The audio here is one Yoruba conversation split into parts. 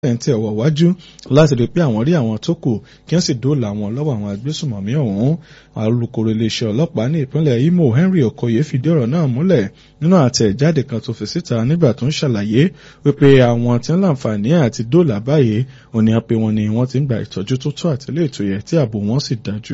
ń tẹ̀ ọ̀wọ̀ wájú láti rí pé àwọn rí àwọn tó kù kí wọ́n sì dóòlà àwọn lọ́wọ́ àwọn agbésùmọ̀mí ọ̀hún alukoro iléeṣẹ́ ọlọ́pàá ní ìpínlẹ̀ Imo Henry Okoye fìdí ọ̀rọ̀ náà múlẹ̀ nínú àtẹ̀jáde kan tó fi síta nígbà tó ń ṣàlàyé wípé àwọn tí ń láǹfààní àti dóòlà báyìí òní àpè wọn ni wọ́n ti ń gba ìtọ́jú tó tó àtìlẹ́ ètò yẹ tí ààbò wọn sì dájú.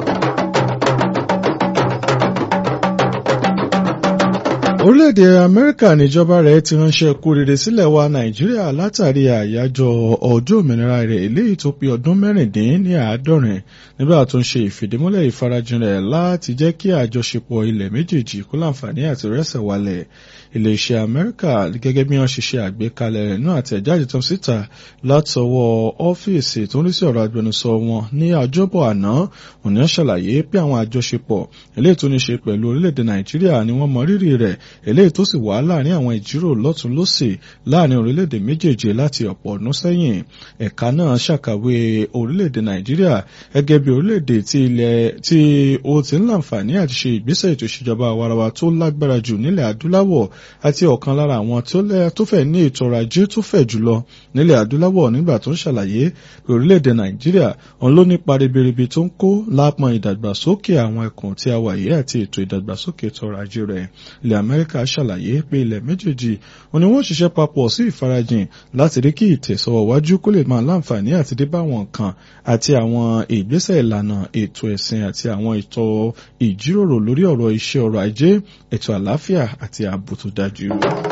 orílẹ̀-èdè amẹ́ríkà níjọba rẹ̀ ti ránṣẹ́ kú rere sílẹ̀ wa nàìjíríà látàrí àyájọ́ ọjọ́ òmìnira rẹ̀ eléyìí tó pé ọdún mẹ́rìndín ní àádọ́rin nígbà tó ń ṣe ìfìdímúlẹ̀ ìfarajìn rẹ̀ láti jẹ́ kí àjọṣepọ̀ ilẹ̀ méjèèjì kó láǹfààní àti rẹ́sẹ̀ wálẹ̀ iléeṣẹ́ amẹ́ríkà gẹ́gẹ́ bí wọ́n ṣe ṣe àgbékalẹ̀ rẹ̀ náà àtẹ̀jáde tó síta látọwọ́ ọ́fíìsì tó ń rí sí ọ̀rọ̀ agbẹnusọ wọn ní ọjọ́bọ̀ àná òní ṣàlàyé pé àwọn àjọṣepọ̀ eléyìí tó ní ṣe pẹ̀lú orílẹ̀-èdè nàìjíríà ni wọ́n mọ rírì rẹ̀ eléyìí tó sì wà láàrin àwọn ìjíròrò lọ́tún lọ́sì láàrin orílẹ̀-èdè méjèèjì láti ọ̀pọ̀ ọdún sẹ́yìn ẹ̀ka náà ṣàkàwé orílẹ̀-èdè nàìjíríà gẹ́gẹ́ bí orílẹ̀-èdè tí ilẹ̀ tí ó ti ń láǹfààní àti ṣe ìgbésẹ̀ ètò ìṣèjọba àwarawa tó lágbára jù nílẹ̀ adúláwọ̀ àti ọ̀kan lára àwọn tó fẹ́ ní ètò ọrọ̀ ajé tó fẹ̀ jùlọ nílẹ̀ adúláwọ̀ nígbà tó ń ṣàlàyé pé orílẹ̀-èdè nàìjíríà òun ló nípa ribiribi tó ń kó lápọn ìdàgbàsókè àwọn ẹkùn tí a wà yìí àti ètò ìdàgbàsókè ètò ọrọ̀ ajé rẹ̀ ilẹ̀ amẹ́ríkà ṣàlàyé pé ilẹ̀ méjèèjì òun ni wọ́n ṣiṣẹ́ papọ̀ sí ìfarajìn láti rí kí ìtẹ̀sọ̀wájú kó lè máa láǹfààní àti dé bá àwọn nǹkan àti àwọn ìgbésẹ̀ ìlànà ètò ẹ̀sìn àti àwọn ètò ìjíròrò lórí ọ̀rọ̀ iṣẹ́ ọrọ̀ ajé ètò àlàáfíà àti ààbò tó dájú.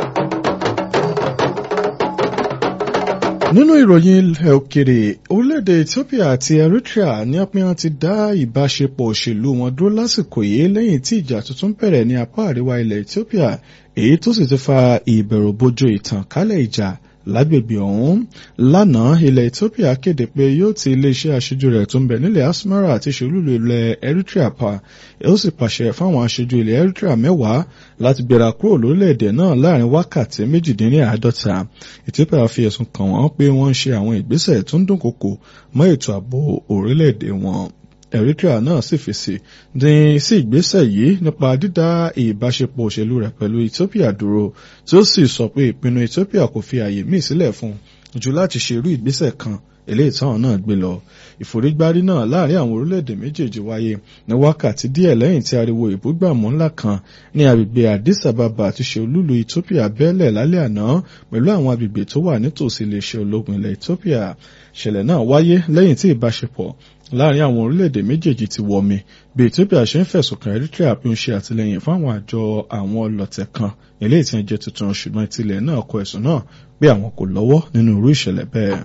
nínú ìròyìn ilẹ̀ òkèrè orílẹ̀-èdè Ethiopia àti Eritrea ní apẹ́yàn ti dá ìbáṣepọ̀ òṣèlú wọn dúró lásìkò yìí lẹ́yìn tí ìjà tuntun bẹ̀rẹ̀ ní apá àríwá ilẹ̀ Ethiopia èyí tó sì ti fa ìbẹ̀rùbojo ìtànkálẹ̀ ìjà lágbègbè ọ̀hún lánàá ilẹ̀ Ethiopia kéde pé yóò ti iléeṣẹ́ aṣojú rẹ̀ tó ń bẹ nílẹ̀ Asmara àti ṣolúlu ilẹ̀ Eritrea pa ó sì pàṣẹ fáwọn aṣojú ilẹ̀ Eritrea mẹ́wàá láti gbéra kúrò lórílẹ̀‐èdè náà láàrin wákàtí méjìdínláàádọ́ta Ethiopia fi ẹ̀sùn kàn wọ́n pé wọ́n ń ṣe àwọn ìgbésẹ̀ tó ń dúnkokò mọ́ ètò ààbò orílẹ̀‐èdè wọn. Eritrea náà sì fèsì dín sí ìgbésẹ̀ yìí nípa dídá ìbáṣepọ̀ òṣèlú rẹ̀ pẹ̀lú Ethiopia dúró tí ó sì sọ pé ìpinnu Ethiopia kò fi àyè míì sílẹ̀ fún un jù láti ṣe irú ìgbésẹ̀ kan eléyìí táwọn náà gbé lọ ìforígbárí náà láàrin àwọn orílẹ̀-èdè méjèèjì wáyé ní wákàtí díẹ̀ lẹ́yìn tí ariwo ìbúgbàmù ńlá kan ní agbègbè Addis Ababa ti ṣe olúlu Ethiopia bẹ́ẹ̀lẹ̀ lálẹ́ àná pẹ̀lú àwọn agbègbè tó wà nítòsí iléeṣẹ́ ológun ilẹ̀ Ethiopia ìṣẹ̀lẹ̀ náà wáyé lẹ́yìn tí ìbáṣepọ̀ láàrin àwọn orílẹ̀-èdè méjèèjì ti wọmi bí Ethiopia ṣe ń fẹ̀sùn kan Eritrea pé ó ń ṣe àtìlẹyìn fáwọn àjọ àwọn ọlọ̀tẹ̀ kan eléyìí tí wọ́n jẹ́ tuntun ṣùgbọ́n ìtìlẹ̀ náà kọ ẹ̀sùn náà pé àwọn kò lọ́wọ́ nínú irú ìṣẹ̀lẹ̀ bẹ́ẹ̀.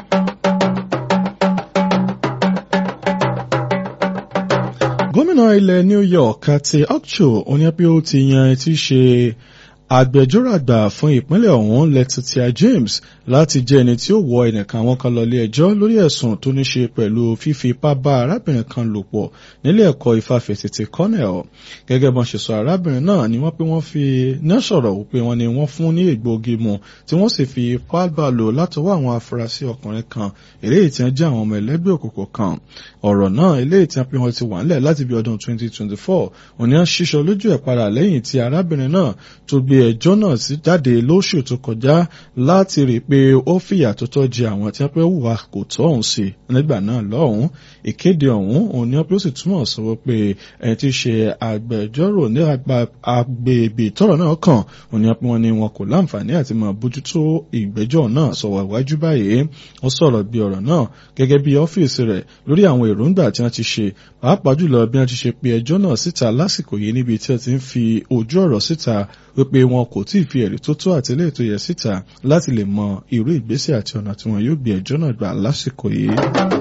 gómìnà ilẹ̀ New York àti Okcho oníyàpẹ́ ó ti yan etí ṣe agbẹjọ́rò àgbà fún ìpínlẹ̀ ọ̀hún Letitia James láti jẹ́ ẹni tí ó wọ ẹnìkan àwọn kan lọ ilé ẹjọ́ lórí ẹ̀sùn tó ní ṣe pẹ̀lú fífi ipá bá arábìnrin kan lò pọ̀ nílé ẹ̀kọ́ ìfàfẹ̀tẹ̀tẹ̀ Cornell gẹ́gẹ́ bọ́n ṣe sọ arábìnrin náà ni wọ́n pé wọ́n fi náà sọ̀rọ̀ wípé wọ́n ní wọ́n fún ní egbòogi mu tí wọ́n sì fi ipá bá lò látọwọ́ àwọn afurasí ọkùnrin kan eléyìí tí wọ́n jẹ́ àwọn ọmọ ẹlẹ́gbẹ́ òkùnkùn kan ọ̀rọ̀ náà eléyìí tí wọ́n pé wọ́n ti wà ńlẹ̀ láti bí ọdún 2024 òní à ń ṣíṣọ lójú ẹ̀ padà lẹ́yìn tí arábìnrin náà tó gbé ẹjọ́ náà sí jáde lóṣù tó kọjá láti rí i pé ó fìyà tó tọ́ jẹ àwọn tí wọ́n pẹ́ hùwà kò tọ́ ọ̀hún sí nígbà náà lọ́hùn ìkéde ọ̀hún òun ni wọ́n sì túmọ̀ sọ pé ẹni tí í ṣe agbẹjọ́rò ní agbègbè tọ́rọ̀ náà kàn òun ni wọ́n ní wọn kò láǹfààní àti máa bójútó ìgbẹ́jọ́ náà sọ̀wọ́ iwájú báyìí ó sọ̀rọ̀ bí ọ̀rọ̀ náà gẹ́gẹ́ bí ọ́fíìsì rẹ̀ lórí àwọn èròǹgbà tí wọ́n ti ṣe pàápàá jùlọ bí wọ́n ti ṣe pe ẹjọ́ náà síta lásìkò yìí níbi tí wọ́n ti ń fi ojú ọ̀rọ̀ síta wípé wọn kò tí ì fi ẹ̀rí tó tó àti eléyìí tó yẹ síta láti lè mọ irú ìgbésẹ̀ àti ọ̀nà tí wọn yóò gbé ẹjọ́ náà gbà lásìkò yìí.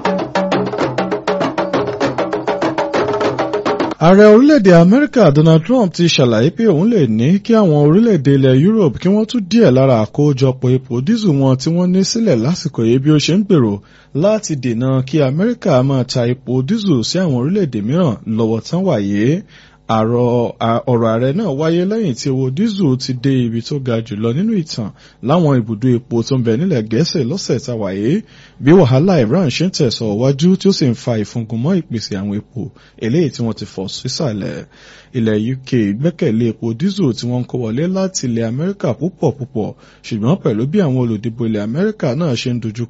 ààrẹ orílẹ̀-èdè amẹ́ríkà donald trump ti ṣàlàyé pé òun lè ní kí àwọn orílẹ̀-èdè ilẹ̀ europe kí wọ́n tún díẹ̀ lára àkójọpọ̀ epo dísù wọn tí wọ́n ní sílẹ̀ lásìkò yìí bí ó ṣe ń gbèrò láti dènà kí amẹ́ríkà máa ta epo dísù sí àwọn orílẹ̀-èdè mìíràn lọ́wọ́ tán wáyé ọ̀rọ̀ ààrẹ náà wáyé lẹ́yìn tí owó dísù ti dé ibi tó ga jùlọ nínú ìtàn láwọn ibùdó epo tó ń bẹ nílẹ̀ gẹ̀ẹ́sì lọ́sẹ̀ tàwáyé bí wàhálà Iran ṣe ń tẹ̀sọ̀ wájú tí ó sì ń fa ìfúngunmọ́ ìpèsè àwọn epo eléyìí tí wọ́n ti fọ̀ sísàlẹ̀ ilẹ̀ UK gbẹ́kẹ̀lé epo dísù tí wọ́n ń kó wọlé láti ilẹ̀ Amẹ́ríkà púpọ̀ púpọ̀ ṣùgbọ́n pẹ̀lú bí àwọn olùdìbò ilẹ̀ Amẹ́ríkà náà ṣe ń dojú